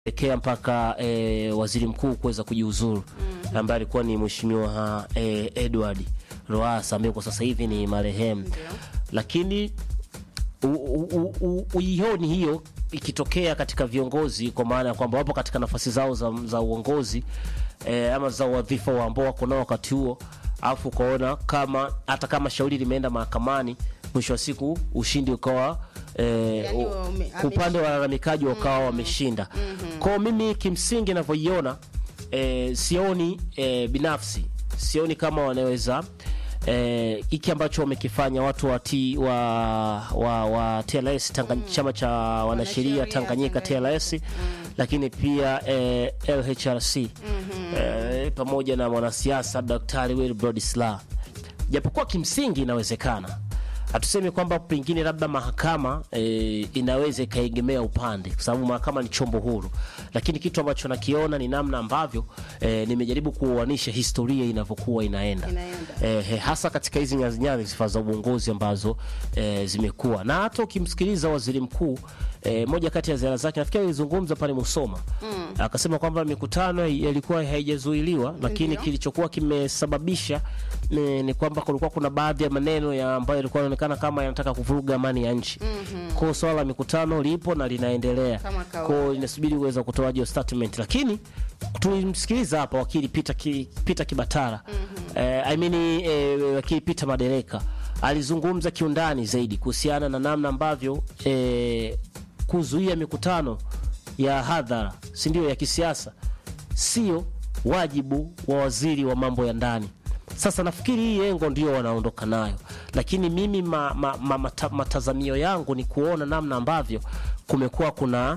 elekea mpaka e, waziri mkuu kuweza kujiuzuru mm. ambaye alikuwa ni mheshimiwa e, Edward Lowassa ambaye kwa sasa hivi ni marehemu, lakini uioni hiyo ikitokea katika viongozi, kwa maana ya kwamba wapo katika nafasi zao za, za uongozi e, ama za wadhifa wa ambao wako nao wakati huo, alafu ukaona kama hata kama shauri limeenda mahakamani, mwisho wa siku ushindi ukawa e, Yani, u- ume- upande wa walalamikaji wakawa wameshinda. Kwao mimi kimsingi navyoiona e, sioni e, binafsi sioni kama wanaweza eh, hiki ambacho wamekifanya watu wa, T, wa, wa, wa TLS Tanga, chama cha wanasheria Wanasheria Tanganyika Tanganyika. TLS lakini pia eh, LHRC eh, pamoja na mwanasiasa Daktari Wilbrod Slaa, japokuwa kimsingi inawezekana hatusemi kwamba pengine labda mahakama e, inaweza ikaegemea upande, kwa sababu mahakama ni chombo huru, lakini kitu ambacho nakiona ni namna ambavyo e, nimejaribu kuoanisha historia inavyokuwa inaenda, Inaenda. e, he, hasa katika hizi nyadhifa za uongozi ambazo e, zimekuwa na hata ukimsikiliza waziri mkuu e, moja kati ya ziara zake nafikiri alizungumza pale Musoma akasema kwamba mikutano ilikuwa haijazuiliwa, lakini Ndio. kilichokuwa kimesababisha ni, ni kwamba kulikuwa kuna baadhi ya maneno ya ambayo yalikuwa yanaonekana kama yanataka kuvuruga amani ya nchi. Kwa hiyo swala la mikutano lipo na linaendelea, Kama kwa hiyo kawaida. inasubiri uweza kutoa hiyo statement, lakini tulimsikiliza hapa wakili Peter, ki, Peter Kibatara eh, I mean, eh, wakili Peter Madereka alizungumza kiundani zaidi kuhusiana na namna ambavyo eh, kuzuia mikutano ya hadhara si ndio ya kisiasa sio wajibu wa waziri wa mambo ya ndani. Sasa nafikiri hii yengo ndio wanaondoka nayo, lakini mimi ma, ma, ma, mata, matazamio yangu ni kuona namna ambavyo kumekuwa kuna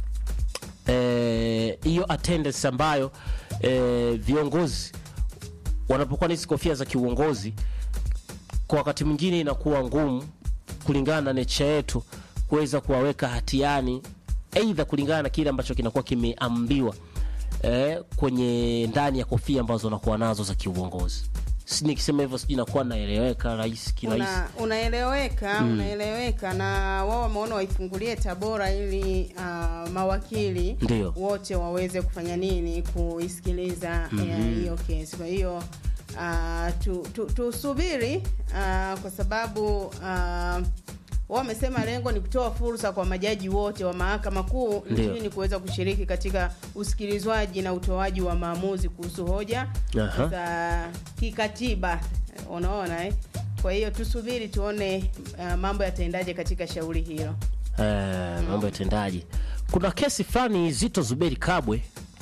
eh, hiyo attendance ambayo eh, viongozi wanapokuwa na hizi kofia za kiuongozi kwa wakati mwingine inakuwa ngumu kulingana na nature yetu kuweza kuwaweka hatiani, aidha kulingana na kile ambacho kinakuwa kimeambiwa eh, kwenye ndani ya kofia ambazo wanakuwa nazo za kiuongozi. Si nikisema hivyo sijui nakuwa naeleweka rais kirahisi. Una, unaeleweka unaeleweka na wao wameona waifungulie Tabora ili uh, mawakili Ndio. wote waweze kufanya nini kuisikiliza eh, hiyo kesi. Kwa hiyo uh, tu, tu, tusubiri uh, kwa sababu uh, wao wamesema lengo ni kutoa fursa kwa majaji wote wa mahakama kuu Ndio. nchini kuweza kushiriki katika usikilizwaji na utoaji wa maamuzi kuhusu hoja Aha. za kikatiba unaona eh? Kwa hiyo tusubiri tuone uh, mambo yataendaje katika shauri hilo. Eh, mambo ya tendaji. Kuna kesi fulani Zito Zuberi Kabwe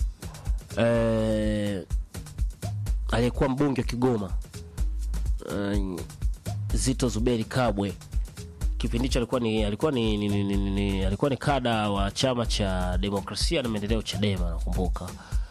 eh, aliyekuwa mbunge wa Kigoma eh, Zito Zuberi Kabwe kipindi hicho alikuwa ni alikuwa ni, ni, ni, ni, ni alikuwa ni kada wa chama cha demokrasia na maendeleo Chadema, nakumbuka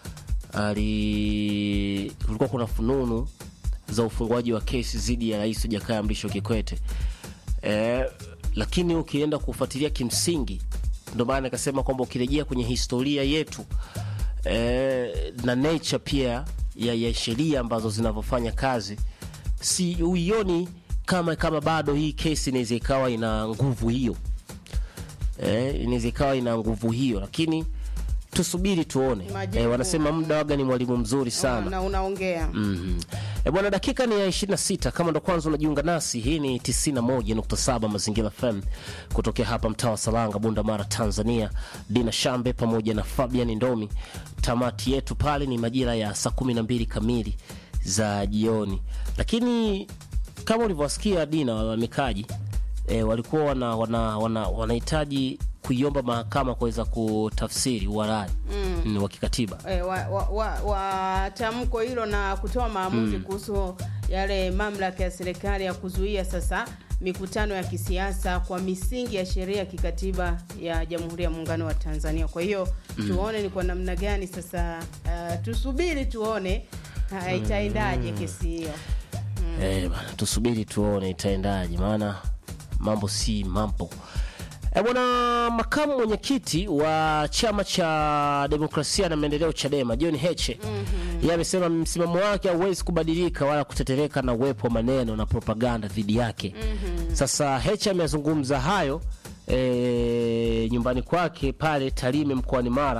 ali kulikuwa kuna fununu za ufunguaji wa kesi dhidi ya Rais Jakaya Mrisho Kikwete eh, lakini ukienda kufuatilia kimsingi, ndio maana nikasema kwamba ukirejea kwenye historia yetu eh, na nature pia ya, ya sheria ambazo zinavyofanya kazi, si uioni kama kama bado hii kesi inaweza ikawa ina nguvu hiyo eh, inaweza ikawa ina nguvu hiyo, lakini tusubiri tuone. Majibu. Eh, wanasema muda waga ni mwalimu mzuri sana. Na unaongea Mhm. E bwana, dakika ni ya 26. Kama ndo kwanza unajiunga nasi, hii ni 91.7 Mazingira FM kutokea hapa mtaa wa Salanga, Bunda Mara, Tanzania. Dina Shambe pamoja na Fabian Ndomi. Tamati yetu pale ni majira ya saa 12 kamili za jioni, lakini kama ulivyowasikia Dina, walalamikaji e, walikuwa wana, wana, wana, wanahitaji kuiomba mahakama kuweza kutafsiri uhalali mm. wa kikatiba eh, wa, wa, wa, wa tamko hilo na kutoa maamuzi kuhusu yale mamlaka ya serikali ya kuzuia sasa mikutano ya kisiasa kwa misingi ya sheria ya kikatiba ya Jamhuri ya Muungano wa Tanzania. Kwa hiyo tuone ni kwa namna gani sasa, uh, tusubiri tuone uh, itaendaje kesi hiyo. Eh, bana, tusubiri tuone itaendaje, maana mambo si mambo. Eh, bwana, makamu mwenyekiti wa chama cha demokrasia na maendeleo Chadema John Heche yeye amesema msimamo wake hauwezi kubadilika wala kutetereka na uwepo wa maneno na propaganda dhidi yake. Sasa Heche amezungumza hayo eh, nyumbani kwake pale Tarime mkoani Mara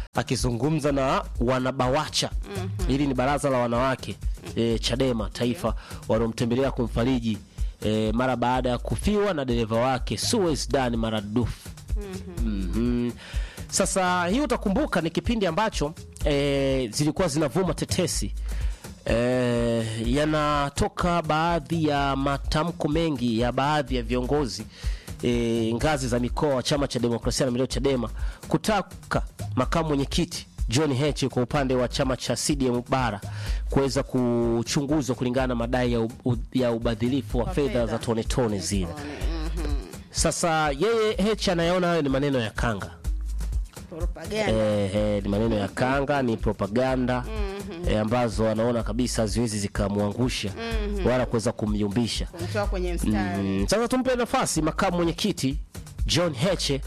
akizungumza na wanabawacha hili ni baraza la wanawake e, Chadema taifa waliomtembelea kumfariji e, mara baada ya kufiwa na dereva wake Suez Dani maradufu. Mhm. Sasa hii utakumbuka ni kipindi ambacho e, zilikuwa zinavuma tetesi e, yanatoka baadhi ya matamko mengi ya baadhi ya viongozi e, ngazi za mikoa wa chama cha demokrasia na maendeleo Chadema kutaka makamu mwenyekiti John Heche kwa upande wa chama cha CDM bara kuweza kuchunguzwa kulingana na madai ya, u, ya ubadhilifu wa Wa fedha fedha. za tone tone zile. Sasa yeye Heche anayeona hayo ni maneno ya kanga propaganda eh, eh, ni maneno ya kanga, ni propaganda eh, ambazo anaona kabisa haziwezi zikamwangusha wala kuweza kumyumbisha. kumtoa kwenye mstari Mm, Sasa tumpe nafasi makamu mwenyekiti John Heche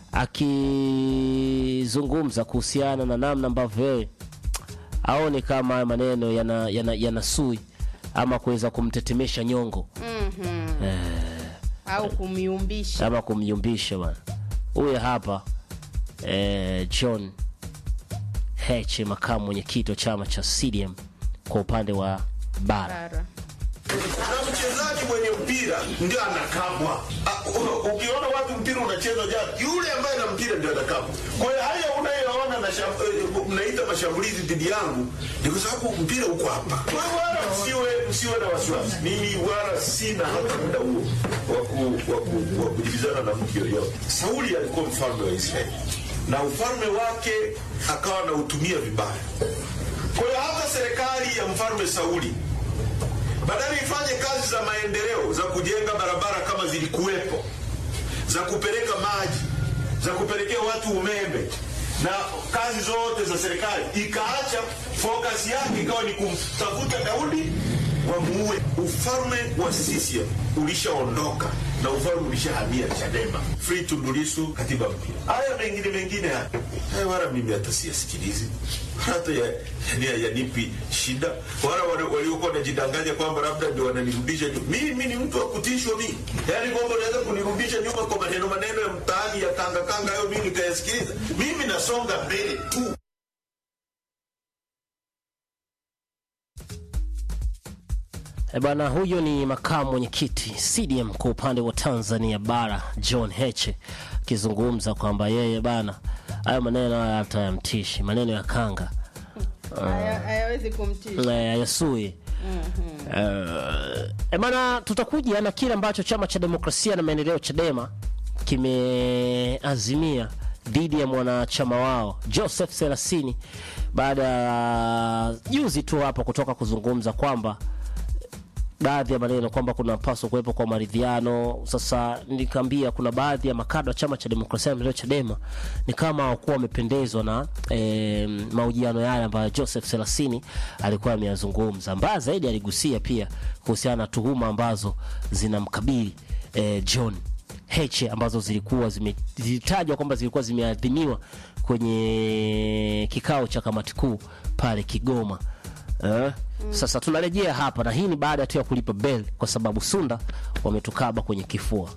akizungumza kuhusiana na namna ambavyo yeye aone kama haya maneno yana, yana, yanasui ama kuweza kumtetemesha nyongo au kumyumbisha ama kumyumbisha bwana. Huyu hapa eh, John Heche, makamu mwenyekiti wa chama cha CDM kwa upande wa bara. bara na mchezaji mwenye mpira ndio anakabwa. Ah, u- Ukiona watu mpira unachezwa jana, yule ambaye na mpira ndio anakabwa. Kwa hiyo haya unayoona na sham- eh, mnaita mashambulizi dhidi yangu ni kwa sababu mpira uko hapa. Kwa hiyo wala msiwe msiwe na wasiwasi, mimi wala sina hata muda huo wa ku- wa ku- wa kujibizana na mtu yoyote. Sauli alikuwa mfalme wa Israeli na ufalme wake akawa anautumia vibaya. Kwa hiyo hata serikali ya mfalme Sauli badala ifanye kazi za maendeleo za kujenga barabara kama zilikuwepo, za kupeleka maji, za kupelekea watu umeme na kazi zote za serikali, ikaacha focus yake ikawa ni kumtafuta Daudi wamuue. Ufalme wa CCM ulishaondoka na ufalme ulishahamia Chadema. Free Tundu Lissu, katiba mpya. Haya mengine mengine haya haya, wala mimi hata siyasikilizi hata ya, ya, yanipi shida, wala wale waliokuwa wanajidanganya kwamba labda ndio wananirudisha nyuma. Mimi ni mtu wa kutishwa mimi, yaani kwamba unaweza kunirudisha nyuma kwa maneno maneno ya mtaani ya kanga kanga, hayo mimi nikayasikiliza. Mimi nasonga mbele tu. E bwana, huyo ni makamu mwenyekiti CDM kwa upande wa Tanzania bara John Heche akizungumza kwamba yeye bana, hayo maneno haya hata yamtishi, maneno ya kanga Haya- hayawezi kumtisha eh, yasui e bana, tutakuja na kile ambacho chama cha demokrasia na maendeleo Chadema kimeazimia dhidi ya mwanachama wao Joseph Selasini baada ya juzi tu hapa kutoka kuzungumza kwamba baadhi ya maneno kwamba kunapaswa kuwepo kwa maridhiano. Sasa nikaambia kuna baadhi ya makada wa chama cha demokrasia na maendeleo Chadema ni kama hawakuwa wamependezwa na e, mahojiano yale ambayo Joseph Selasini alikuwa ameyazungumza. Mbaya zaidi, aligusia pia kuhusiana na tuhuma ambazo zinamkabili e, John Heche ambazo zilikuwa zime- zilitajwa kwamba zilikuwa zimeadhimiwa kwenye kikao cha kamati kuu pale Kigoma. Eh? Sasa tunarejea hapa na hii ni baada tu ya kulipa bel kwa sababu Sunda wametukaba kwenye kifua.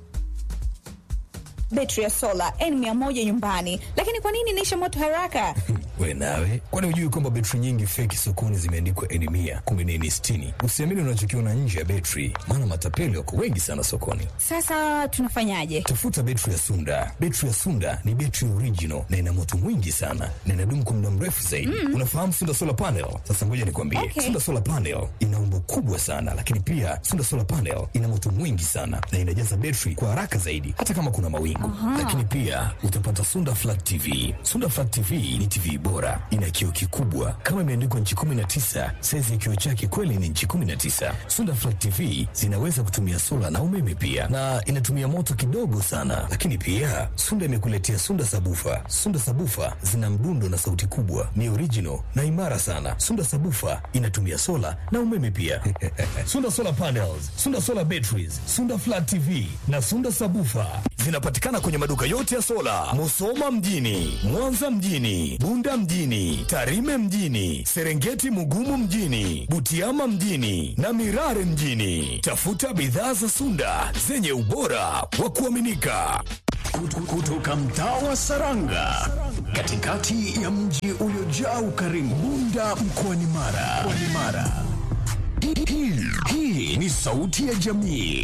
betri ya sola N100 nyumbani, lakini kwa nini inaisha moto haraka? We nawe, kwani hujui kwamba betri nyingi feki sokoni zimeandikwa N mia kumbe ni N sitini? Usiamini unachokiona nje ya betri, maana matapeli wako wengi sana sokoni. Sasa tunafanyaje? Tafuta betri ya Sunda. Betri ya Sunda ni betri original na ina moto mwingi sana na inadumu kwa muda mrefu zaidi. Unafahamu Sunda solar panel? Sasa ngoja nikwambie, Okay. Sunda solar panel ina umbo kubwa sana, lakini pia Sunda solar panel ina moto mwingi sana na inajaza betri kwa haraka zaidi, hata kama kuna mawingu. Lakini pia utapata Sunda flat TV. Sunda flat TV ni TV bora, ina kioo kikubwa kama imeandikwa nchi 19. Saizi ya kioo chake kweli ni nchi 19. Sunda flat TV zinaweza kutumia sola na umeme pia, na inatumia moto kidogo sana. Lakini pia Sunda imekuletea Sunda sabufa. Sunda sabufa zina mdundo na sauti kubwa, ni original na imara sana. Sunda sabufa inatumia sola na umeme pia. Sunda solar panels, Sunda solar batteries, Sunda flat TV na Sunda sabufa zinapatikana kwenye maduka yote ya sola, Musoma mjini, Mwanza mjini, Bunda mjini, Tarime mjini, Serengeti Mugumu mjini, Butiama mjini na Mirare mjini. Tafuta bidhaa za Sunda zenye ubora wa kuaminika. Kutu- kutoka mtaa wa Saranga katikati ya mji uliojaa ukarimu Bunda mkoani Mara. Mkoani Mara. Hii- hii- Hii ni sauti ya jamii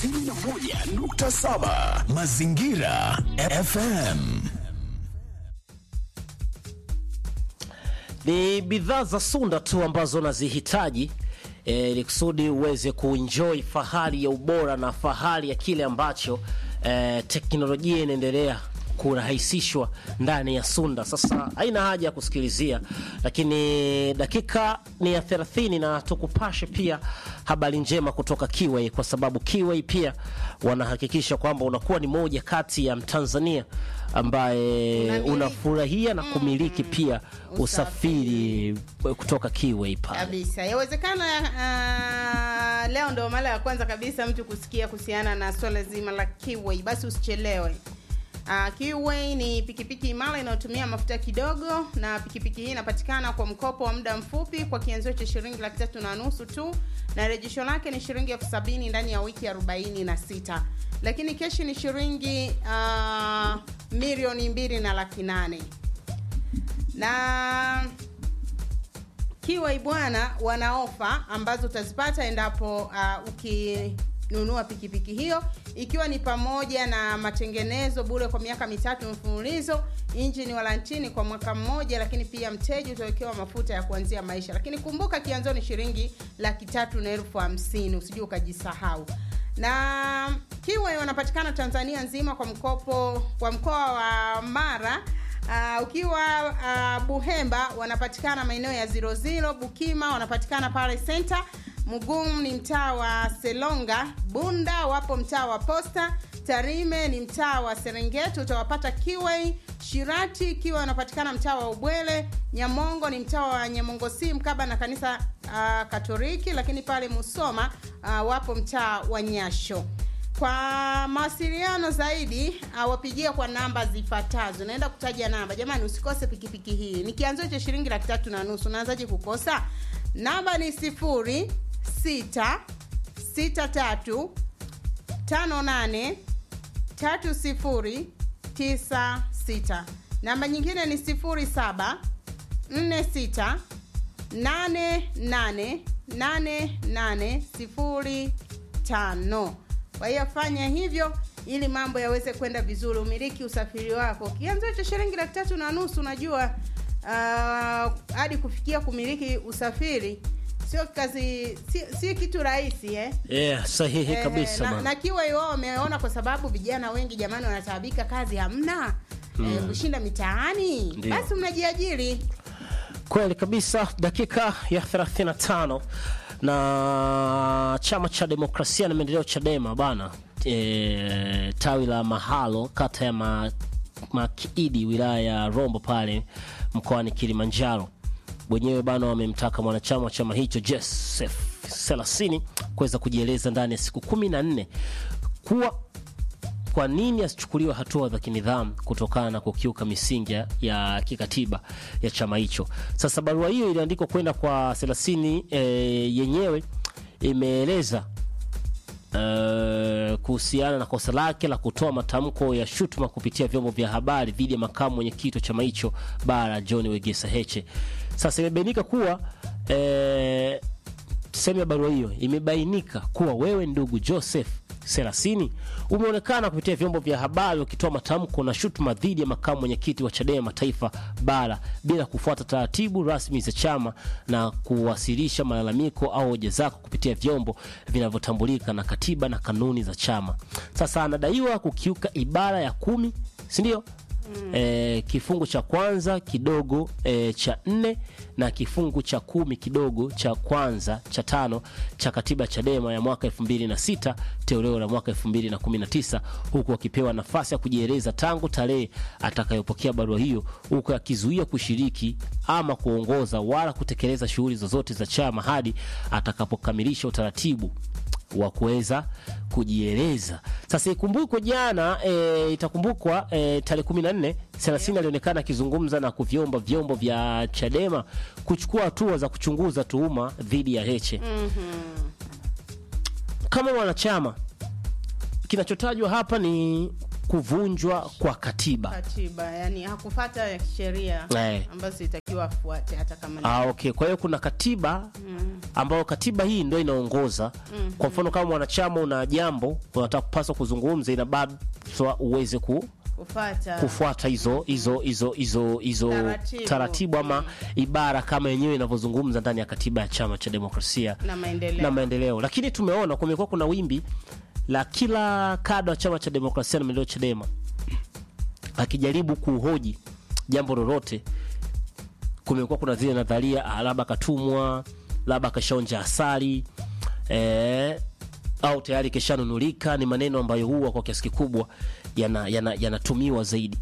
91.7 Mazingira FM. ni bidhaa za Sunda tu ambazo unazihitaji eh, ili kusudi uweze kuenjoy fahari ya ubora na fahari ya kile ambacho eh, teknolojia inaendelea kurahisishwa ndani ya Sunda. Sasa haina haja ya kusikilizia, lakini dakika ni ya 30 na tukupashe pia habari njema kutoka Kiway, kwa sababu Kiway pia wanahakikisha kwamba unakuwa ni moja kati ya Mtanzania ambaye Unamiliki. unafurahia na kumiliki pia usafiri kutoka Kiway pale. kabisa yawezekana uh, leo ndo mara ya kwanza kabisa mtu kusikia kuhusiana na swala zima la Kiway, basi usichelewe. Uh, Kiway ni pikipiki imara inayotumia mafuta kidogo, na pikipiki hii inapatikana kwa mkopo wa muda mfupi kwa kianzio cha shilingi laki tatu na nusu tu, na rejesho lake ni shilingi elfu sabini ndani ya wiki arobaini na sita lakini keshi ni shilingi uh, milioni mbili na laki nane na Kiwai bwana wana ofa ambazo utazipata endapo uh, ukinunua pikipiki hiyo ikiwa ni pamoja na matengenezo bure kwa miaka mitatu mfululizo, injini walantini kwa mwaka mmoja, lakini pia mteja utawekewa mafuta ya kuanzia maisha. Lakini kumbuka kianzo ni shilingi laki tatu na elfu hamsini usijue ukajisahau. Na Kiwai wanapatikana Tanzania nzima kwa mkopo kwa mkoa wa Mara Uh, ukiwa uh, Buhemba wanapatikana maeneo ya ziro ziro, Bukima wanapatikana pale center, Mugumu ni mtaa wa Selonga, Bunda wapo mtaa wa Posta, Tarime ni mtaa wa Serengeti utawapata Kiwei, Shirati Kiwa wanapatikana mtaa wa Ubwele, Nyamongo ni mtaa wa Nyamongo si mkaba na kanisa uh, Katoliki, lakini pale Musoma uh, wapo mtaa wa Nyasho. Kwa mawasiliano zaidi awapigia kwa namba zifuatazo. Naenda kutaja namba, jamani, usikose pikipiki hii. Ni kianzio cha shilingi laki tatu na nusu. Unaanzaje kukosa? Namba ni sifuri sita sita tatu tano nane tatu sifuri tisa sita. Namba nyingine ni sifuri saba nne sita nane nane nane nane sifuri tano. Kwa hiyo fanya hivyo ili mambo yaweze kwenda vizuri, umiliki usafiri wako. Kianzio cha shilingi laki tatu na nusu, unajua ah, hadi kufikia kumiliki usafiri sio kazi, si, si kitu rahisi eh? Yeah, sahihi Eh, kabisa na, bwana. na kiwa wao wameona kwa sababu vijana wengi jamani wanataabika, kazi hamna eh, kushinda mitaani, Ndio. basi mnajiajiri. Kweli kabisa, dakika ya 35 na chama cha demokrasia na maendeleo Chadema bana e, tawi la Mahalo kata ya ma, Makiidi wilaya ya Rombo pale mkoani Kilimanjaro wenyewe bana wamemtaka mwanachama wa chama hicho Joseph Selasini kuweza kujieleza ndani ya siku kumi na nne kuwa kwa nini asichukuliwe hatua za kinidhamu kutokana na kukiuka misingi ya- ya kikatiba ya chama hicho. Sasa barua hiyo iliandikwa kwenda kwa Selasini e, yenyewe imeeleza eh, kuhusiana na kosa lake la kutoa matamko ya shutuma kupitia vyombo vya habari dhidi ya makamu mwenyekiti wa chama hicho bara John Wegesa Heche. Sasa imebainika kuwa eh, sehemu ya barua hiyo imebainika kuwa wewe ndugu Joseph Selasini umeonekana kupitia vyombo vya habari ukitoa matamko na shutuma dhidi ya makamu mwenyekiti wa Chadema taifa bara bila kufuata taratibu rasmi za chama na kuwasilisha malalamiko au hoja zako kupitia vyombo vinavyotambulika na katiba na kanuni za chama. Sasa anadaiwa kukiuka ibara ya kumi, si ndio? E, kifungu cha kwanza kidogo e, cha nne na kifungu cha kumi kidogo cha kwanza cha tano cha katiba ya Chadema ya mwaka 2006 toleo la mwaka 2019 huku akipewa nafasi ya kujieleza tangu tarehe atakayopokea barua hiyo, huku akizuia kushiriki ama kuongoza wala kutekeleza shughuli zozote za chama hadi atakapokamilisha utaratibu wa kuweza kujieleza. Sasa ikumbukwe jana e, itakumbukwa e, tarehe 14 Selasini alionekana akizungumza na kuvyomba vyombo vya Chadema kuchukua hatua za kuchunguza tuhuma dhidi ya Heche. Kama mwanachama, kinachotajwa hapa ni kuvunjwa kwa katiba. katiba yani hakufata sheria Eh. ambazo zitakiwa afuate hata kama ni Ah, okay. Kwa hiyo kuna katiba ambayo katiba hii ndio inaongoza. Kwa mfano kama mwanachama una jambo unataka kupaswa kuzungumza, inabaswa uweze ku, kufata kufuata hizo hizo hizo hizo hizo Taratibu. taratibu ama ibara kama yenyewe inavyozungumza ndani ya katiba ya Chama cha Demokrasia na maendeleo na maendeleo. Lakini tumeona kumekuwa kuna wimbi la kila kada wa chama cha demokrasia na maendeleo Chadema akijaribu kuhoji jambo lolote. Kumekuwa kuna zile nadharia, ah, labda katumwa, labda kashaonja asali eh, au tayari keshanunulika. Ni maneno ambayo huwa kwa kiasi kikubwa yanatumiwa yana, yanatumiwa zaidi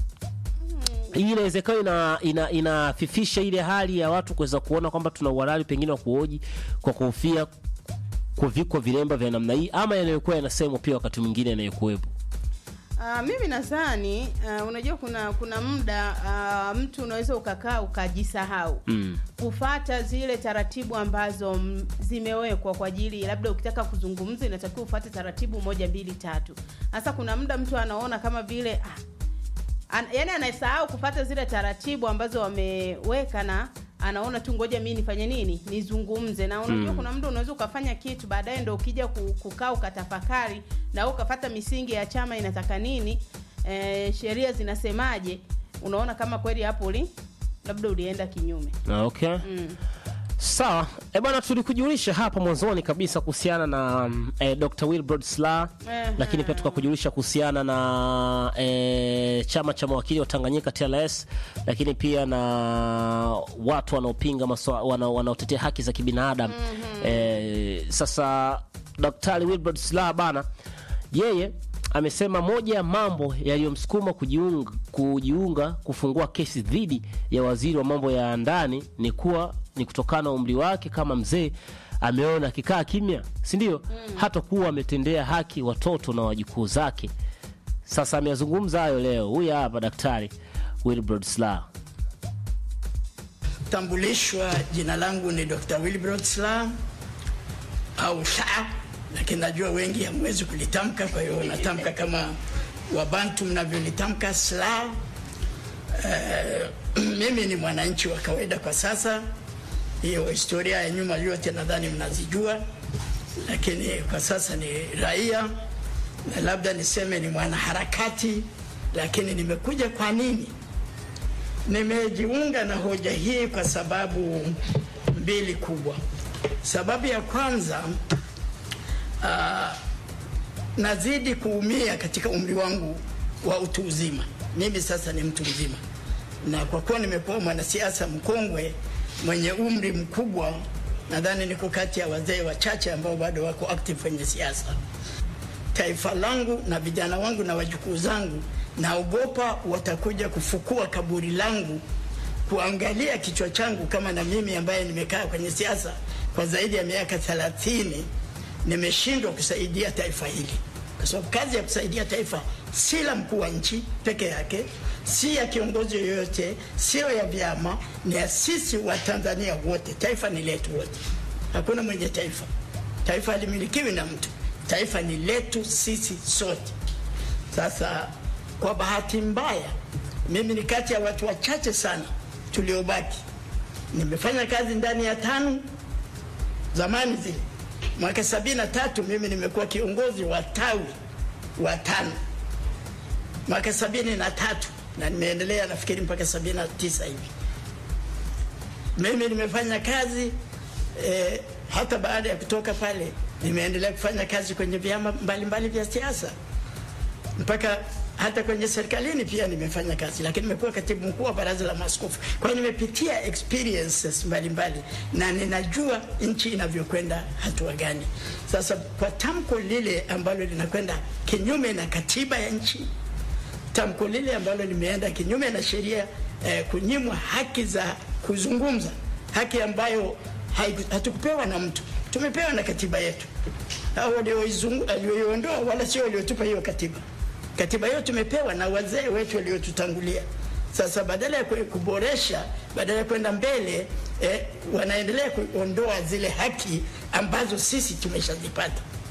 hii inawezekana ina, ina, inafifisha ile hali ya watu kuweza kuona kwamba tuna uhalali pengine wa kuhoji kwa kuhofia kuvikwa vilemba vya namna hii ama yanayokuwa yanasemwa pia wakati mwingine yanayokuwepo. Uh, mimi nadhani uh, unajua kuna kuna muda uh, mtu unaweza ukakaa ukajisahau Mm. kufata zile taratibu ambazo mm, zimewekwa kwa ajili labda ukitaka kuzungumza inatakiwa ufate taratibu moja mbili tatu. Sasa kuna muda mtu anaona kama vile ah, an, yani anasahau kufata zile taratibu ambazo wameweka na anaona tu ngoja mimi nifanye nini nizungumze na unajua kuna muda unaweza ukafanya kitu baadaye ndo ukija ku- kukaa ukatafakari na wewe ukafata misingi ya chama inataka nini e, sheria zinasemaje unaona kama kweli hapo uli labda ulienda kinyume Ah, Okay. Sawa. E bwana, tulikujulisha hapa mwanzoni kabisa kuhusiana na mm, eh, Dr. Wilbrod Slaa Ehe. lakini pia tukakujulisha kuhusiana na eh, chama cha mawakili wa Tanganyika TLS, lakini pia na watu wanaopinga maswa- wana- wanaotetea haki za kibinadamu eh, sasa Daktari Wilbrod Slaa bana, yeye amesema moja ya mambo yaliyomsukuma kujiunga, kujiunga kufungua kesi dhidi ya waziri wa mambo ya ndani ni kuwa ni kutokana na umri wake kama mzee ameona akikaa kimya, si ndio? Hata kuwa ametendea haki watoto na wajukuu zake. Sasa ameyazungumza hayo leo. Huyu hapa Daktari Wilbrod Slaa. Tambulishwa, jina langu ni Dr. Wilbrod Slaa au Slaa, lakini najua wengi hamwezi kulitamka, kwa hiyo natamka kama Wabantu mnavyolitamka Slaa. Eh, mimi ni mwananchi wa kawaida kwa sasa. Hiyo historia ya nyuma yote nadhani mnazijua, lakini kwa sasa ni raia na labda niseme ni mwanaharakati. Lakini nimekuja kwa nini? Nimejiunga na hoja hii kwa sababu mbili kubwa. Sababu ya kwanza, uh, nazidi kuumia katika umri wangu wa utu uzima. Mimi sasa ni mtu mzima, na kwa kuwa nimekuwa mwanasiasa mkongwe mwenye umri mkubwa, nadhani niko kati ya wazee wachache ambao bado wako active kwenye siasa taifa langu na vijana wangu na wajukuu zangu, naogopa watakuja kufukua kaburi langu, kuangalia kichwa changu, kama na mimi ambaye nimekaa kwenye siasa kwa zaidi ya miaka thelathini nimeshindwa kusaidia taifa hili, kwa sababu kazi ya kusaidia taifa si la mkuu wa nchi peke yake, si ya kiongozi yoyote, sio ya vyama, ni ya sisi wa Tanzania wote. Taifa ni letu wote, hakuna mwenye taifa. Taifa halimilikiwi na mtu, taifa ni letu sisi sote. Sasa kwa bahati mbaya, mimi ni kati ya watu wachache sana tuliobaki. Nimefanya kazi ndani ya tano zamani zile, mwaka sabini na tatu mimi nimekuwa kiongozi wa tawi wa tano mwaka sabini na tatu na nimeendelea nafikiri mpaka sabini na tisa hivi. Mimi nimefanya kazi eh, hata baada ya kutoka pale nimeendelea kufanya kazi kwenye vyama mbalimbali vya siasa mpaka hata kwenye serikalini pia nimefanya kazi, lakini nimekuwa katibu mkuu wa baraza la maaskofu. Kwa hiyo nimepitia experiences mbalimbali na ninajua nchi inavyokwenda hatua gani. Sasa kwa tamko lile ambalo linakwenda kinyume na katiba ya nchi, tamko lile ambalo limeenda kinyume na sheria eh, kunyimwa haki za kuzungumza, haki ambayo haiku- hatukupewa na mtu, tumepewa na katiba yetu. Hao walioizungu- walioiondoa wala sio waliotupa hiyo katiba. Katiba hiyo tumepewa na wazee wetu waliotutangulia. Sasa badala ya kwe- kuboresha, badala ya kwenda mbele eh, wanaendelea kuondoa zile haki ambazo sisi tumeshazipata.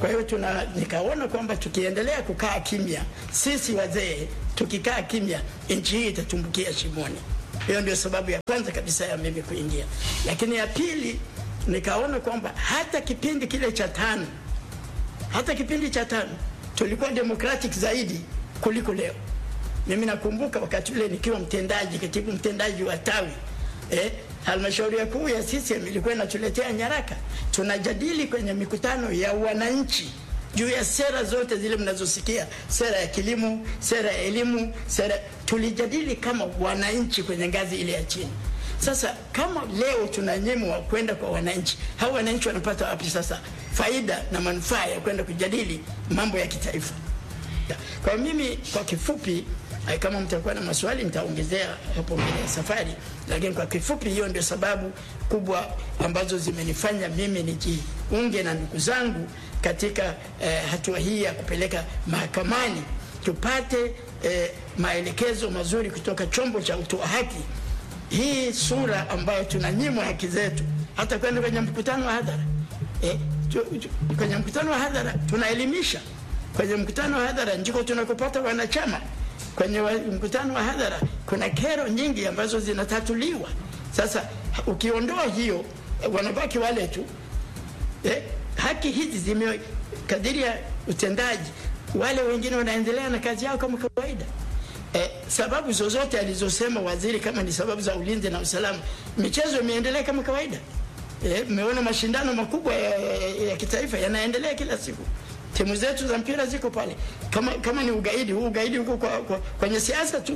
Kwa hiyo tuna nikaona kwamba tukiendelea kukaa kimya, sisi wazee tukikaa kimya, nchi hii itatumbukia shimoni. Hiyo ndio sababu ya kwanza kabisa ya mimi kuingia, lakini ya pili nikaona kwamba hata kipindi kile cha tano, hata kipindi cha tano tulikuwa democratic zaidi kuliko leo. Mimi nakumbuka wakati ule nikiwa mtendaji, katibu mtendaji wa tawi eh, halmashauri ya kuu ya CCM ilikuwa inatuletea nyaraka, tunajadili kwenye mikutano ya wananchi juu ya sera zote zile mnazosikia, sera ya kilimo, sera ya elimu, sera tulijadili kama wananchi kwenye ngazi ile ya chini. Sasa kama leo tunanyimwa kwenda kwa wananchi, hao wananchi wanapata wapi sasa faida na manufaa ya kwenda kujadili mambo ya kitaifa? Kwa mimi kwa kifupi, eh, kama mtakuwa na maswali nitaongezea hapo mbele ya safari, lakini kwa kifupi, hiyo ndio sababu kubwa ambazo zimenifanya mimi nijiunge na ndugu zangu katika eh, hatua hii ya kupeleka mahakamani tupate eh, maelekezo mazuri kutoka chombo cha utoa haki. Hii sura ambayo tunanyimwa haki zetu, hata kwenda kwenye mkutano wa hadhara eh, tu- tu- kwenye mkutano wa hadhara tunaelimisha kwenye mkutano wa hadhara ndiko tunakopata wanachama. Kwenye wa, mkutano wa hadhara kuna kero nyingi ambazo zinatatuliwa. Sasa ukiondoa hiyo, eh, wanabaki wale tu eh, haki hizi zime kadiri ya utendaji, wale wengine wanaendelea na kazi yao kama kawaida. Eh, sababu zozote alizosema waziri kama ni sababu za ulinzi na usalama, michezo imeendelea kama kawaida. Eh, mmeona mashindano makubwa ya, ya, ya kitaifa yanaendelea kila siku. Timu zetu za mpira ziko pale. Kama kama ni ugaidi, huu ugaidi huko kwa, kwa, kwenye siasa tu.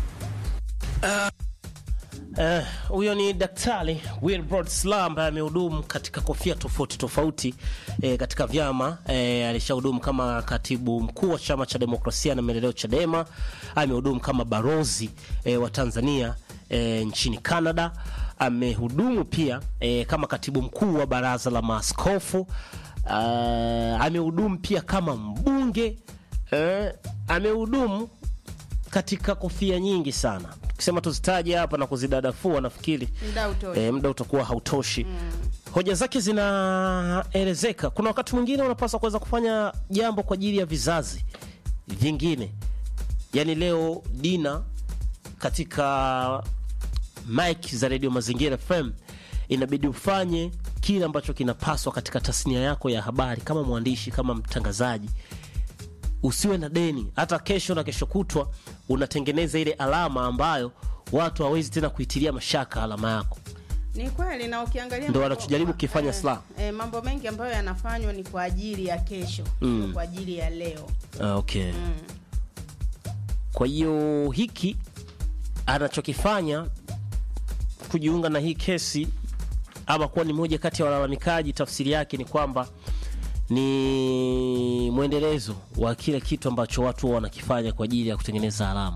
Eh, huyo ni Daktari Wilbrod Slaa ambaye amehudumu katika kofia tofauti tofauti eh, katika vyama eh, alishahudumu kama katibu mkuu wa chama cha demokrasia na maendeleo Chadema, amehudumu kama barozi eh, wa Tanzania eh, nchini Canada, amehudumu pia eh, kama katibu mkuu wa baraza la maaskofu uh, amehudumu pia kama mbunge eh, amehudumu katika kofia nyingi sana tukisema tuzitaje hapa na kuzidadafua nafikiri Muda utoshi. e, muda utakuwa hautoshi hoja zake zinaelezeka kuna wakati mwingine unapaswa kuweza kufanya jambo kwa ajili ya vizazi vingine yaani leo dina katika mike za redio mazingira fm inabidi ufanye kile ambacho kinapaswa katika tasnia yako ya habari kama mwandishi kama mtangazaji usiwe na deni hata kesho na kesho kutwa unatengeneza ile alama ambayo watu hawezi tena kuitilia mashaka alama yako Ni kweli na ukiangalia Ndo mambo- wanachojaribu kukifanya eh, Slaa. eh, mambo mengi ambayo yanafanywa ni kwa ajili ya kesho, sio kwa ajili ya leo. Ah, okay kwa hiyo hiki anachokifanya kujiunga na hii kesi ama kuwa ni moja kati ya walalamikaji tafsiri yake ni kwamba ni mwendelezo wa kile kitu ambacho watu huwa wanakifanya kwa ajili ya kutengeneza alama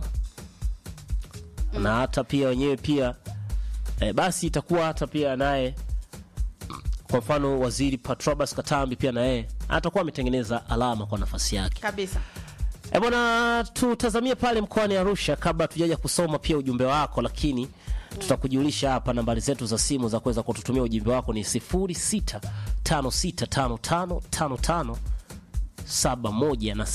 na hata pia wenyewe pia eh, basi itakuwa hata pia naye kwa mfano waziri Patrobas Katambi pia na yeye atakuwa ametengeneza alama kwa nafasi yake Kabisa. E bwana, tutazamie pale mkoani Arusha kabla tujaja kusoma pia ujumbe wako, lakini tutakujulisha hapa nambari zetu za simu za kuweza kututumia ujumbe wako ni 0656555571 na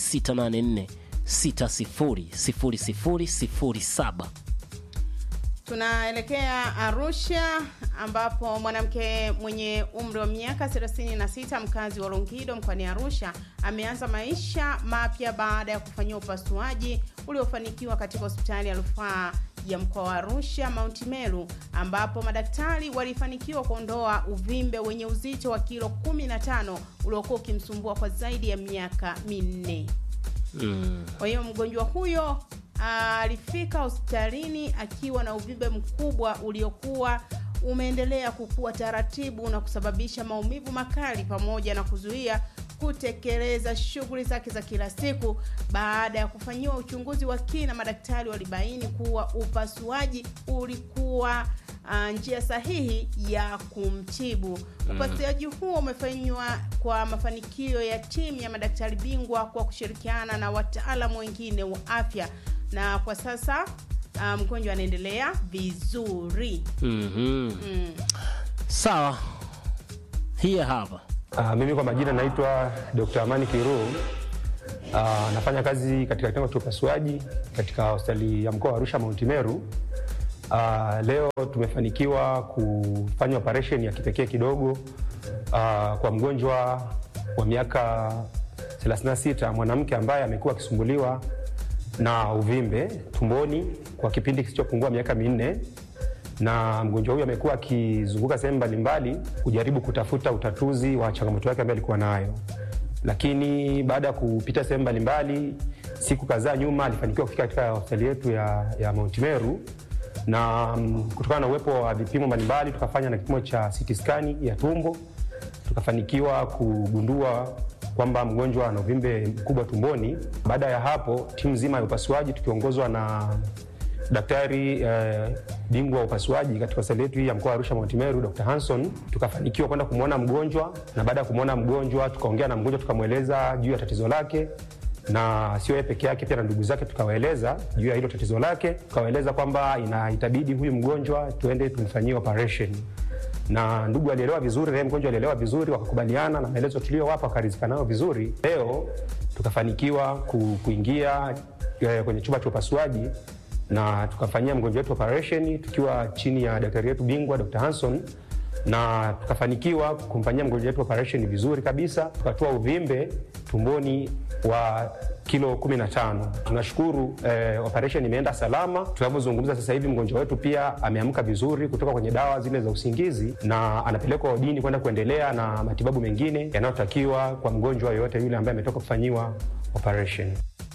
0684600007. Tunaelekea Arusha ambapo mwanamke mwenye umri wa miaka 36 mkazi wa Longido mkoani Arusha ameanza maisha mapya baada ya kufanyiwa upasuaji uliofanikiwa katika hospitali ya rufaa ya mkoa wa Arusha Mount Meru ambapo madaktari walifanikiwa kuondoa uvimbe wenye uzito wa kilo 15 uliokuwa ukimsumbua kwa zaidi ya miaka minne. Kwa hiyo mgonjwa huyo alifika hospitalini akiwa na uvimbe mkubwa uliokuwa umeendelea kukua taratibu na kusababisha maumivu makali pamoja na kuzuia kutekeleza shughuli zake za kila siku. Baada ya kufanyiwa uchunguzi wa kina, madaktari walibaini kuwa upasuaji ulikuwa ah, njia sahihi ya kumtibu. Upasuaji huo umefanywa kwa mafanikio ya timu ya madaktari bingwa kwa kushirikiana na wataalamu wengine wa afya, na kwa sasa ah, mgonjwa anaendelea vizuri. Mhm. Sawa, hii hapa Uh, mimi kwa majina naitwa Dr. Amani Kiru. Uh, nafanya kazi katika kitengo cha upasuaji katika hospitali ya mkoa wa Arusha Mount Meru. Uh, leo tumefanikiwa kufanya operation ya kipekee kidogo uh, kwa mgonjwa wa miaka 36 mwanamke ambaye amekuwa akisumbuliwa na uvimbe tumboni kwa kipindi kisichopungua miaka minne na mgonjwa huyu amekuwa akizunguka sehemu mbalimbali kujaribu kutafuta utatuzi wa changamoto yake ambayo alikuwa nayo, lakini baada ya kupita sehemu mbalimbali, siku kadhaa nyuma alifanikiwa kufika katika hospitali yetu ya, ya Mount Meru na mm, kutokana na uwepo wa vipimo mbalimbali tukafanya na kipimo cha CT scan ya tumbo tukafanikiwa kugundua kwamba mgonjwa ana uvimbe mkubwa tumboni. Baada ya hapo, timu nzima ya upasuaji tukiongozwa na daktari eh, bingwa wa upasuaji katika hospitali yetu hii ya mkoa wa Arusha Mount Meru, Dr. Hanson, tukafanikiwa kwenda kumwona mgonjwa, na baada ya kumwona mgonjwa tukaongea na mgonjwa tukamweleza juu ya tatizo lake na sio yeye peke yake, pia na ndugu zake tukawaeleza juu ya hilo tatizo lake, tukawaeleza kwamba ina itabidi huyu mgonjwa tuende tumfanyie operation na ndugu alielewa vizuri, naye mgonjwa alielewa vizuri, wakakubaliana na maelezo tuliyowapa, wakaridhika nayo vizuri. Leo tukafanikiwa ku, kuingia eh, kwenye chumba cha upasuaji na tukafanyia mgonjwa wetu operation tukiwa chini ya daktari wetu bingwa Dr. Hanson na tukafanikiwa kumfanyia mgonjwa wetu operation vizuri kabisa, tukatoa uvimbe tumboni wa kilo 15. Tunashukuru eh, operation imeenda salama. Tunavyozungumza sasa hivi mgonjwa wetu pia ameamka vizuri kutoka kwenye dawa zile za usingizi na anapelekwa wodini kwenda kuendelea na matibabu mengine yanayotakiwa kwa mgonjwa yoyote yule ambaye ametoka kufanyiwa operation.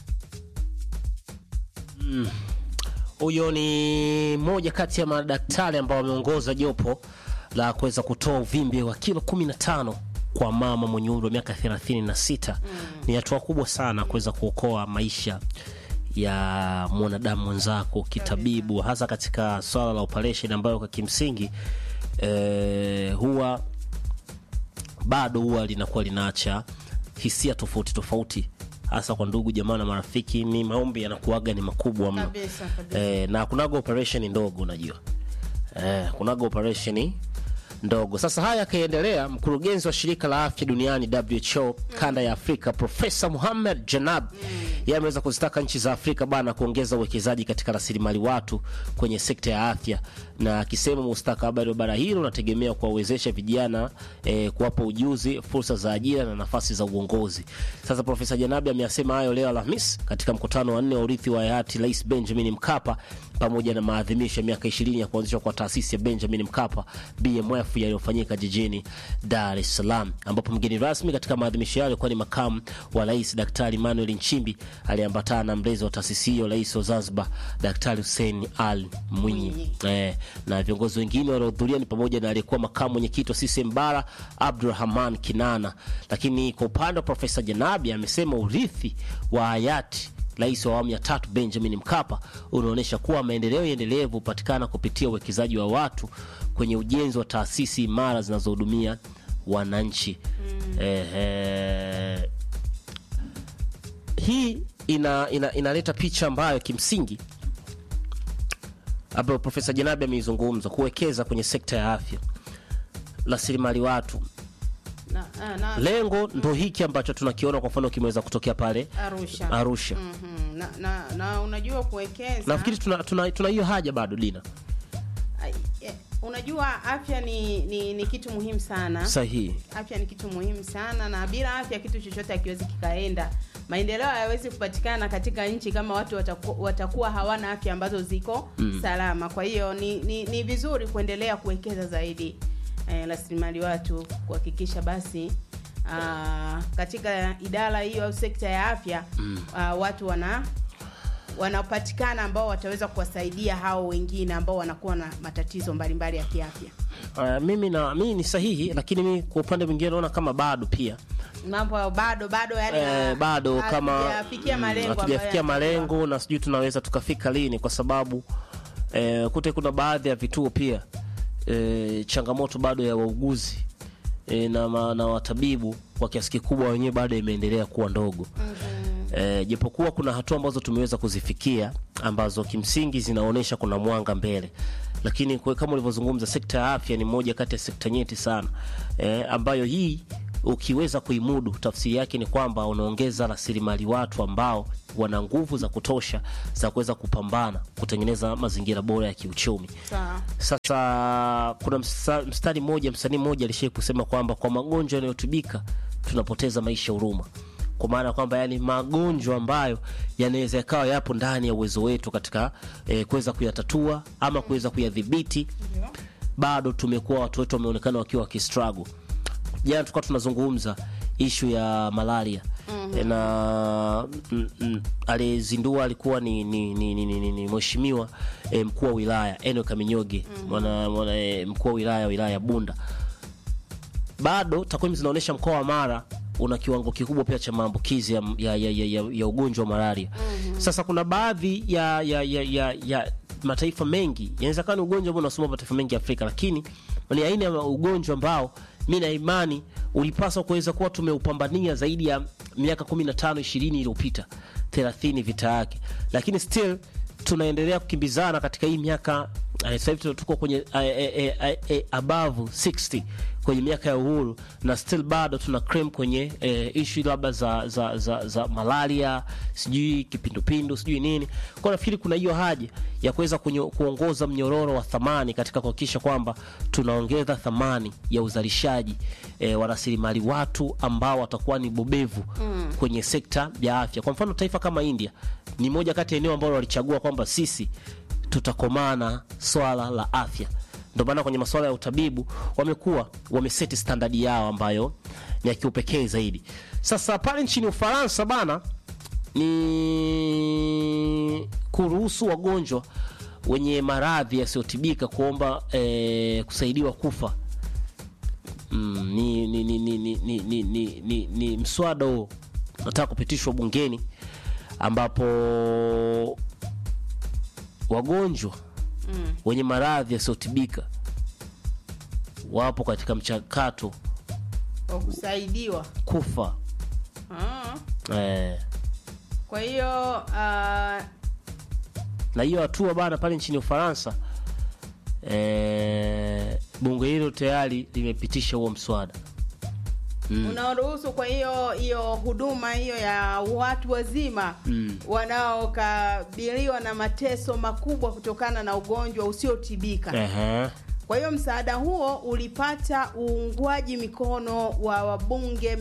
Huyo ni moja kati ya madaktari ambao wameongoza jopo la kuweza kutoa uvimbe wa kilo 15 kwa mama mwenye umri wa miaka 36. Ni hatua kubwa sana kuweza kuokoa maisha ya mwanadamu mwenzako kitabibu, hasa katika swala la operation ambayo kwa kimsingi eh, huwa bado huwa linakuwa linaacha hisia tofauti tofauti hasa kwa ndugu jamaa na marafiki. Ni maombi yanakuaga ni makubwa mno Kabisa, kabisa. eh, na kunaga operation ndogo unajua eh, kunaga operation ndogo. Sasa haya akaendelea, mkurugenzi wa shirika la afya duniani WHO kanda ya Afrika Profesa Muhammad Janab yeye ameweza kuzitaka nchi za Afrika bana kuongeza uwekezaji katika rasilimali watu kwenye sekta ya afya, na akisema mustakabali wa bara hilo unategemea kuwawezesha vijana eh, kuwapa ujuzi, fursa za ajira na nafasi za uongozi. Sasa Profesa Janabi ameyasema hayo leo Alhamis katika mkutano wa nne wa urithi wa hayati Rais Benjamin Mkapa pamoja na maadhimisho ya miaka 20 ya kuanzishwa kwa taasisi ya Benjamin Mkapa BMF yaliyofanyika jijini Dar es Salaam, ambapo mgeni rasmi katika maadhimisho hayo alikuwa ni makamu wa rais Daktari Emmanuel Nchimbi aliyeambatana na mlezi wa taasisi hiyo, rais wa Zanzibar Daktari Hussein Ali Mwinyi. Eh, na viongozi wengine waliohudhuria ni pamoja na aliyekuwa makamu mwenyekiti wa CCM Bara Abdurrahman Kinana. Lakini kwa upande wa Profesa Janabi amesema urithi wa hayati rais wa awamu ya tatu Benjamin Mkapa unaonyesha kuwa maendeleo endelevu hupatikana kupitia uwekezaji wa watu kwenye ujenzi wa taasisi imara zinazohudumia wananchi. Ehe. Hii ina, ina, inaleta picha ambayo kimsingi ambayo Profesa Janabi ameizungumza, kuwekeza kwenye sekta ya afya, rasilimali watu. na, na, na, Lengo ndo hiki ambacho tunakiona, kwa mfano kimeweza kutokea pale Arusha, Arusha. Mhm. na, na, na unajua kuwekeza Nafikiri tuna tuna tuna hiyo haja bado Dina, Ai, eh, unajua afya ni, ni, ni kitu muhimu sana sahihi. afya ni kitu muhimu sana na bila afya kitu chochote hakiwezi kikaenda maendeleo hayawezi kupatikana katika nchi kama watu wataku, watakuwa hawana afya ambazo ziko salama kwa hiyo ni, ni, ni vizuri kuendelea kuwekeza zaidi eh, rasilimali watu kuhakikisha basi aa, katika idara hiyo au sekta ya afya aa, watu wana wanapatikana ambao wataweza kuwasaidia hao wengine ambao wanakuwa na matatizo mbalimbali ya kiafya Uh, mimi na mimi ni sahihi, lakini mimi kwa upande mwingine naona kama bado pia mambo bado bado yani eh, bado kama hatujafikia mm, malengo ambayo hatujafikia yanatakiwa. malengo na sijui tunaweza tukafika lini, kwa sababu eh, kute kuna baadhi ya vituo pia eh, changamoto bado ya wauguzi eh, na, ma- na watabibu kwa kiasi kikubwa wenyewe bado imeendelea kuwa ndogo eh, japokuwa kuna hatua ambazo tumeweza kuzifikia ambazo kimsingi zinaonyesha kuna mwanga mbele lakini kwa, kama ulivyozungumza sekta ya afya ni moja kati ya sekta nyeti sana eh, ambayo hii ukiweza kuimudu, tafsiri yake ni kwamba unaongeza rasilimali watu ambao wana nguvu za kutosha za kuweza kupambana kutengeneza mazingira bora ya kiuchumi. Sawa. Sasa kuna msa- mstari mmoja, msanii mmoja alishai kusema kwamba kwa magonjwa yanayotibika tunapoteza maisha huruma, kwa maana kwamba yani magonjwa ambayo yanaweza yakawa yapo ndani ya uwezo wetu katika eh, kuweza kuyatatua ama kuweza kuyadhibiti, bado tumekuwa watu wetu wameonekana wakiwa wakistruggle. Jana tulikuwa tunazungumza ishu ya malaria mm-hmm. na mm, mm, aliyezindua alikuwa ni, ni, ni, ni, ni, ni, ni mheshimiwa eh, mkuu wa wilaya Eno Kaminyoge mwana, mwana, eh, mkuu wa wilaya wilaya ya Bunda. Bado takwimu zinaonyesha mkoa wa Mara una kiwango kikubwa pia cha maambukizi ya, ya, ya, ya, ya, ya ugonjwa wa malaria. Sasa kuna baadhi ya, ya, ya, ya, ya mataifa mengi inawezekana ni ugonjwa ambao unasumbua mataifa mengi ya Afrika, lakini ni aina ya ugonjwa ambao mi na imani ulipaswa kuweza kuwa tumeupambania zaidi ya miaka 15 20 iliyopita 30 vita yake, lakini still tunaendelea kukimbizana katika hii miaka eh, sasa hivi tuko kwenye eh, eh, eh, eh, above 60 kwenye miaka ya uhuru na still bado tuna claim kwenye eh, issue labda za, za, za, za malaria sijui kipindupindu sijui nini kwa nafikiri kuna hiyo haja ya kuweza kunyo- kuongoza mnyororo wa thamani katika kuhakikisha kwamba tunaongeza thamani ya uzalishaji eh, wa rasilimali watu ambao watakuwa ni bobevu mm. kwenye sekta ya afya kwa mfano taifa kama india ni moja kati ya eneo ambalo walichagua kwamba sisi tutakomana swala la afya ndio maana kwenye masuala ya utabibu wamekuwa wameseti standadi yao ambayo ni ya kiupekee zaidi sasa pale nchini ufaransa bana ni kuruhusu wagonjwa wenye maradhi yasiyotibika kuomba eh, kusaidiwa kufa mm, ni, ni, ni, ni, ni, ni, ni, ni, ni, ni mswada huo nataka kupitishwa bungeni ambapo wagonjwa mm. wenye maradhi yasiyotibika wapo katika mchakato Kwa kusaidiwa. kufa Ah. eh, Kwa hiyo ah, na hiyo hatua bana pale nchini Ufaransa eh, bunge hilo tayari limepitisha huo mswada unaoruhusu kwa hiyo hiyo huduma hiyo ya watu wazima Mm. wanaokabiliwa na mateso makubwa kutokana na ugonjwa usiotibika. Ehe. Kwa hiyo msaada huo ulipata uungwaji mikono wa wabunge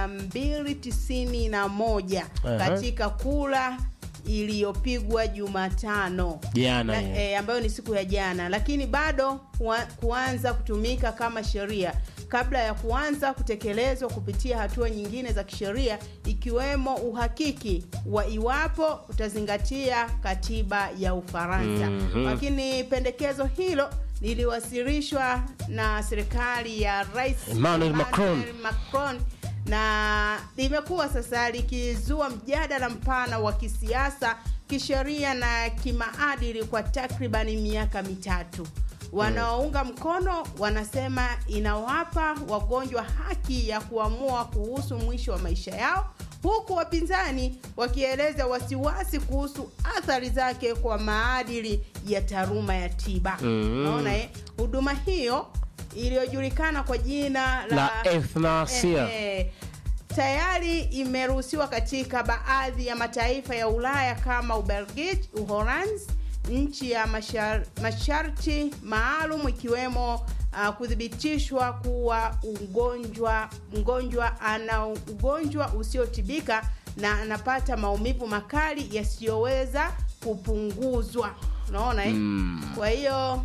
291 Aha. katika kura iliyopigwa Jumatano Jana Na- hiyo. e, ambayo ni siku ya jana, lakini bado kuwa, kuanza kutumika kama sheria kabla ya kuanza kutekelezwa kupitia hatua nyingine za kisheria ikiwemo uhakiki wa iwapo utazingatia katiba ya Ufaransa. Mhm. Lakini pendekezo hilo liliwasilishwa na serikali ya Rais Emmanuel Macron. Macron na limekuwa sasa likizua mjadala mpana wa kisiasa, kisheria na kimaadili kwa takribani miaka mitatu. Wanaounga mkono wanasema inawapa wagonjwa haki ya kuamua kuhusu mwisho wa maisha yao, huku wapinzani wakieleza wasiwasi kuhusu athari zake kwa maadili ya taaluma ya tiba. Mm. Naona eh, huduma hiyo iliyojulikana kwa jina la, La euthanasia. Eh, eh, tayari imeruhusiwa katika baadhi ya mataifa ya Ulaya kama Ubelgiji, Uholanzi, nchi ya mashar, masharti maalum ikiwemo uh, kuthibitishwa kuwa ugonjwa mgonjwa ana ugonjwa usiotibika na anapata maumivu makali yasiyoweza kupunguzwa. Unaona eh? Kwa hiyo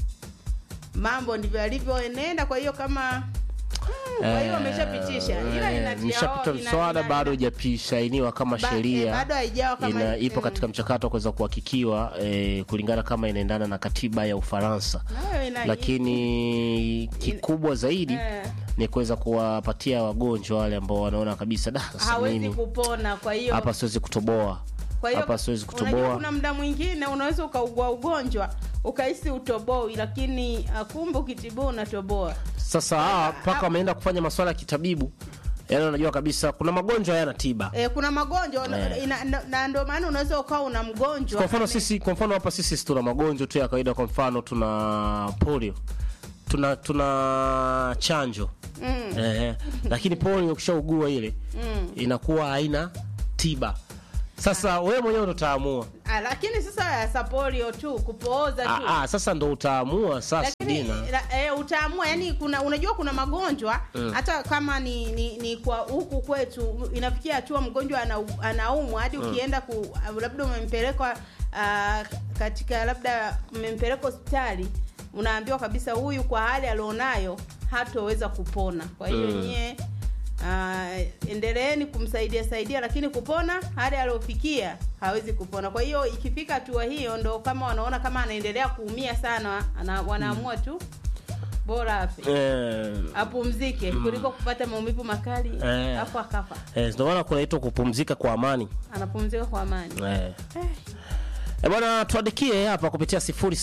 mambo ndivyo yalivyoenenda. Kwa hiyo kama Hmm, kwa hiyo wameshapitisha ila Eh, inatia- imeshapita ina- mswada ina- bado haijasainiwa kama Ba- sheria eh, bado haijawa kama- ina, ipo mm. katika mchakato wa kuweza kuhakikiwa eh, kulingana kama inaendana na katiba ya Ufaransa nayo ina- lakini kikubwa zaidi Eh. ni kuweza kuwapatia wagonjwa wale ambao wanaona kabisa da sasa hawezi mimi kupona. Kwa hiyo hapa siwezi kutoboa kwa hiyo hapa siwezi unajua kutoboa kuna muda mwingine unaweza ukaugua ugonjwa ukahisi utoboi, lakini ah, kumbe ukitibua unatoboa. sasa hawa mpaka wameenda kufanya maswala ya kitabibu yaani unajua kabisa kuna magonjwa hayana tiba E, kuna magonjwa Eh. ina- na, na ndio maana unaweza ukawa una mgonjwa kwa mfano ame- sisi kwa mfano hapa sisi tuna magonjwa tu ya kawaida kwa mfano tuna polio tuna tuna chanjo Mm. eh, lakini polio ukishaugua ile Mm. inakuwa haina tiba. Sasa wewe mwenyewe ndo utaamua. Ah, lakini sasa sa polio tu kupooza tu Ah, ah, sasa ndo utaamua sasa lakini Dina. la- eh, utaamua yani kuna unajua kuna magonjwa Mm. hata kama ni, ni, ni kwa huku kwetu inafikia hatua mgonjwa ana, anaumwa hadi Mm. ukienda ku labda umempeleka ah, katika labda umempeleka hospitali unaambiwa kabisa huyu kwa hali alionayo hatoweza kupona kwa hiyo Mm. nyie Uh, endeleeni kumsaidia saidia lakini kupona hali aliofikia hawezi kupona kwa hiyo ikifika hatua hiyo ndo kama wanaona kama anaendelea kuumia sana ana, wanaamua tu bora afe Eh, apumzike Mm. kuliko kupata maumivu makali Eh. afu akafa eh, ndio maana kunaitwa kupumzika kwa amani. anapumzika kwa amani Eh. E bwana, tuandikie hapa kupitia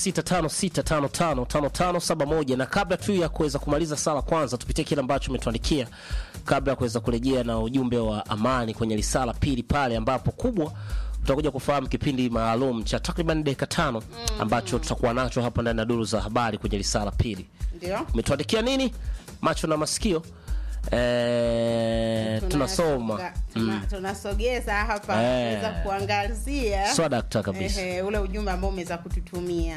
0656555571 na kabla tu ya kuweza kumaliza sala, kwanza tupitie kile ambacho umetuandikia kabla ya kuweza kurejea na ujumbe wa amani kwenye risala pili pale, ambapo kubwa utakuja kufahamu kipindi maalum cha takriban dakika tano ambacho tutakuwa nacho hapa ndani ya duru za habari kwenye risala pili. ndio Umetuandikia nini? Macho na masikio eh, tunasoma Tunasonga- tuna- tunasogeza hapa Eh. kuweza kuangazia Sawa, dakta kabisa. Ehe, ule ujumbe ambao umeweza kututumia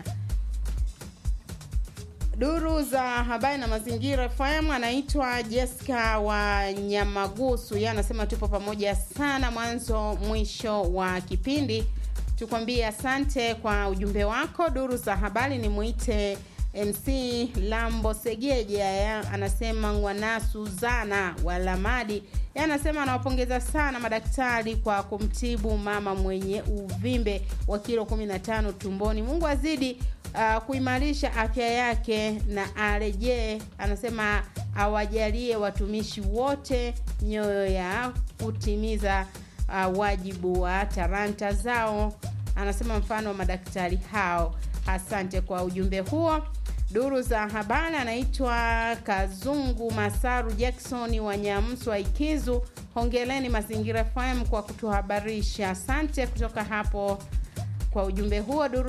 duru za habari na mazingira FM anaitwa Jessica wa Nyamagusu. Yeye anasema tupo pamoja sana mwanzo mwisho wa kipindi. Tukwambie asante kwa ujumbe wako. Duru za habari ni mwite MC Lambo Segeja, yeye anasema Ngwana Suzana wa Lamadi. Yeye anasema anawapongeza sana madaktari kwa kumtibu mama mwenye uvimbe wa kilo 15 tumboni. Mungu azidi uh, kuimarisha afya yake na arejee, anasema awajalie watumishi wote nyoyo ya kutimiza uh, wajibu wa talanta zao. Anasema mfano wa madaktari hao. Asante kwa ujumbe huo. Duru za habari anaitwa Kazungu Masaru Jackson wa Nyamswa Ikizu. Hongereni Mazingira FM kwa kutuhabarisha. Asante kutoka hapo kwa ujumbe huo. Duru